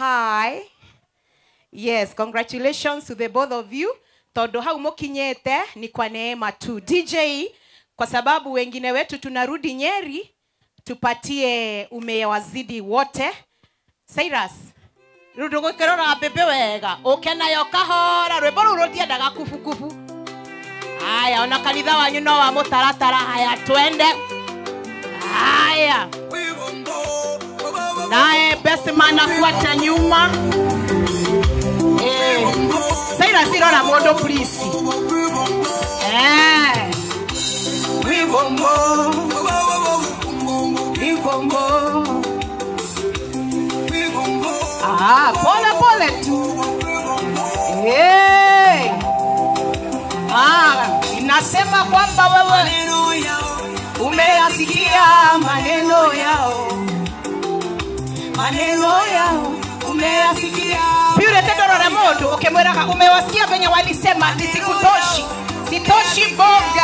hi yes congratulations to the both of you tondå hau mũkinyĩte ni kwa neema tu dj kwa sababu wengine wetu tunarudi nyeri tupatie umea wazidi wote cyrus rä u ndå gå kä rora mbä wega å ke nayo kahora rwä mbo rå rå ndiendaga kubukubu haya ona kanitha wanyu no wa må taratara haya twende haya naye bestman afuata nyuma Eh, Cyrus irora mũndũ please Eh. Wibombo. Wibombo. Ah, pole pole tu Eh. Ah, inasema kwamba wewe umeyasikia maneno yao maneno yao umeyasikia pure tendorora mundu ukimwiraga umewasikia venye walisema ati sikutoshi sitoshi boga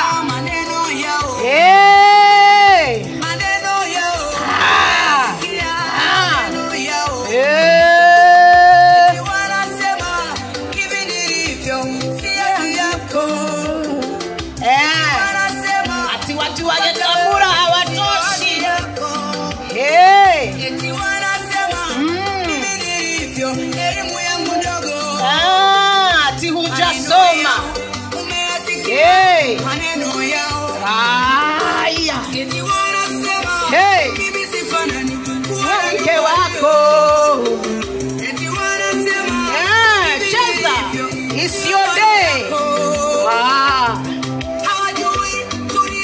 hey. ah. ah. hey. Eh. ati watu wa Nyakabura hawatoshi hey. ah, ati hujasoma hey. Haya. Hey. mke wako Eh, cheza It's your day Ah, hawajui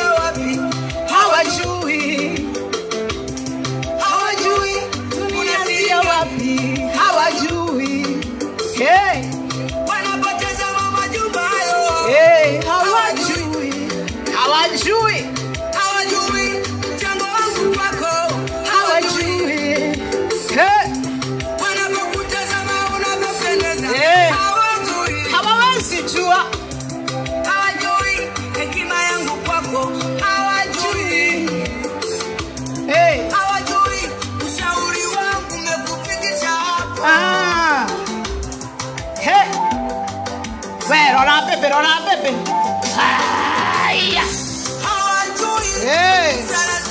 hawajui tunaanzia wapi hawajui hey. Hey, hawajui hawajui hawajui hey. Eh. hawawezi jua hey. Ah. Hey. We, rora bebe, rora bebe. Haya. Hey.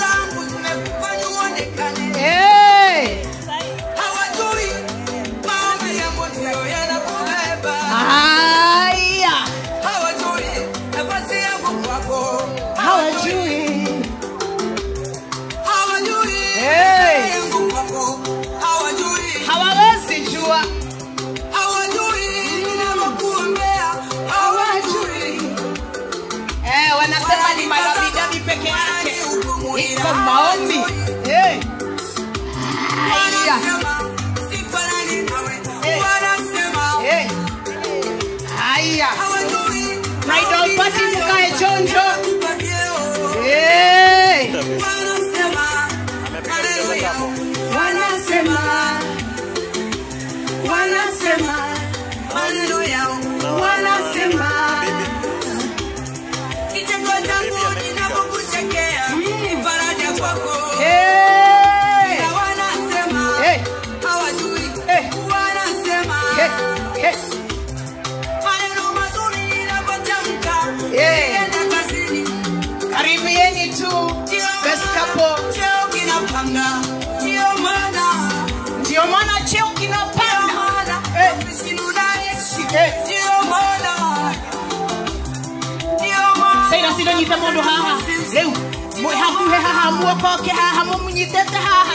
Hey. Haya. Hawajui. Hey. Hawawezi jua. Eh, wanasema ni malabidabi peke yake. Iko maombi. Hey. Haya. Hey. Haya. Bridal party mkae chonjo. Hey. Wanasema. Wanasema. Wanasema. Hey. Hey. Hey. Hey. Hey. Hey. Karibieni tu. Best couple. Ndio maana cheo kinapanda. Eh. Eh. Saira sindanyita mundu haha riu mwĩ hakuhĩ haha muokoke haha mũmunyitĩte haha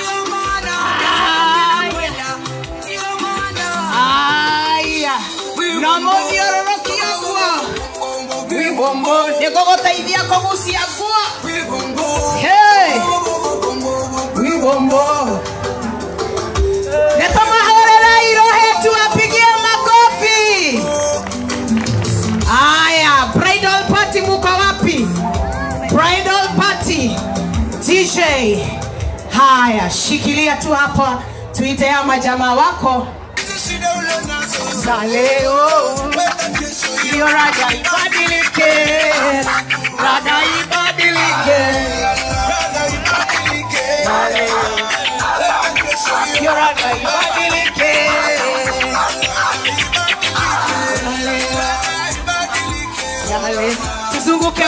aya na mũthiũrũrũkia guo wibombo nĩgũgũteithia kũgucia guo Hey! wibombo nĩtũmahũrĩre irohe tuwapigie makofi aya bridal party muko wapi bridal party dj haya shikilia tu hapa tuite ya majamaa wako za leo hiyo raga ibadilike raga ibadilike Za leo. hiyo raga ibadilike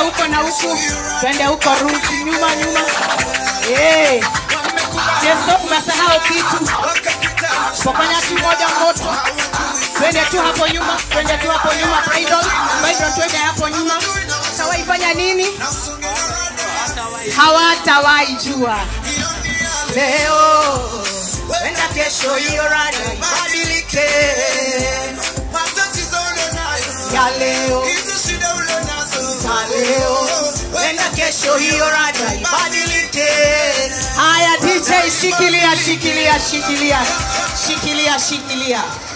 huko na huku twende huko ruti nyuma nyuma hey. Yeso umesahau kitu pokanya tu moja moto twende tu hapo nyuma twende tu hapo nyuma Bridal, bridal twende hapo nyuma tawaifanya nini hawatawahi jua leo wenda kesho hiyo rada ibadilike ya leo za leo wenda kesho hiyo rada ibadilike haya dj shikilia shikilia shikilia shikilia shikilia